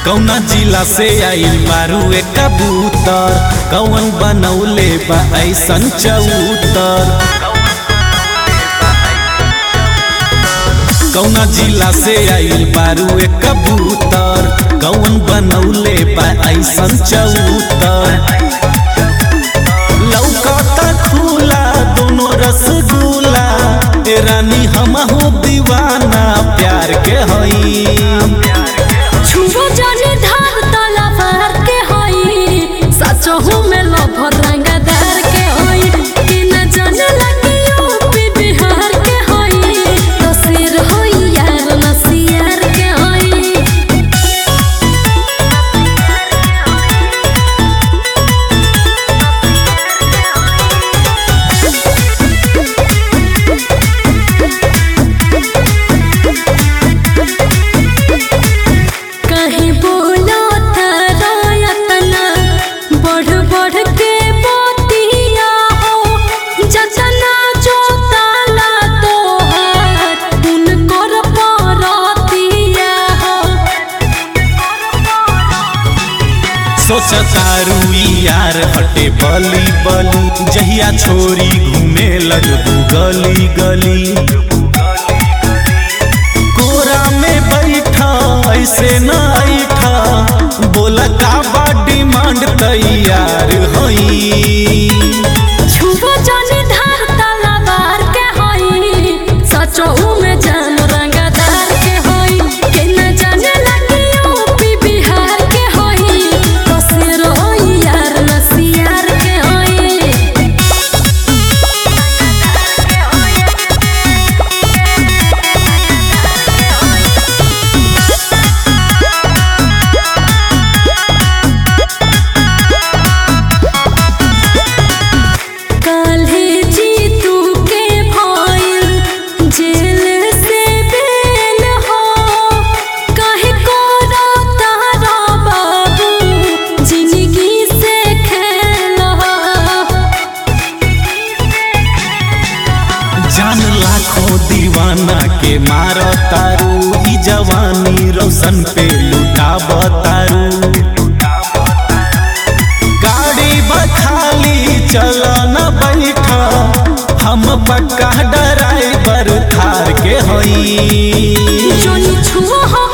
कौना जिला से आइल बारू ए कबूतर कौन बनौले बा ऐसन चौतर कौना जिला से आइल बारू ए कबूतर कौन बनौले बा ऐसन चौतर लौकता खुला दोनों रसगुल्ला ए रानी हमहू दीवाना प्यार के हई छुबो जाने धार तला पार के होई सचहु में लभर रंगदार के होई कि न जाने लगे यूपी बिहार के होई तो सिर होई यार नसियार के होई कहीं बोलो तरायतना बढ़ बढ़ के मोतिया हो जतना जो ताला तोहार उनकर परतिया हो सोचतारू यार हटे बली बली जहिया छोरी घूमे लगबू गली गली कोरा में बैठा ऐसे न ऐठा बोला का बा डिमांड तैयार हई छुबो जाने धार तलवार के होई सचहु में जान रंगदार के होई के न जाने लगे यूपी बिहार के होई तो सिर होई यार नसियार के होई काल्हे जीतू के भइल जेल से बेल हो काहे को तारा बाबू जिंदगी से खेल हो जान लाखों दीवाना के मार तारू ई जवानी रोशन पे लुटाब तारू गाड़ी बखाली चल न बैठा हम पक्का ड्राइवर थार के हई जोनी छुआ हो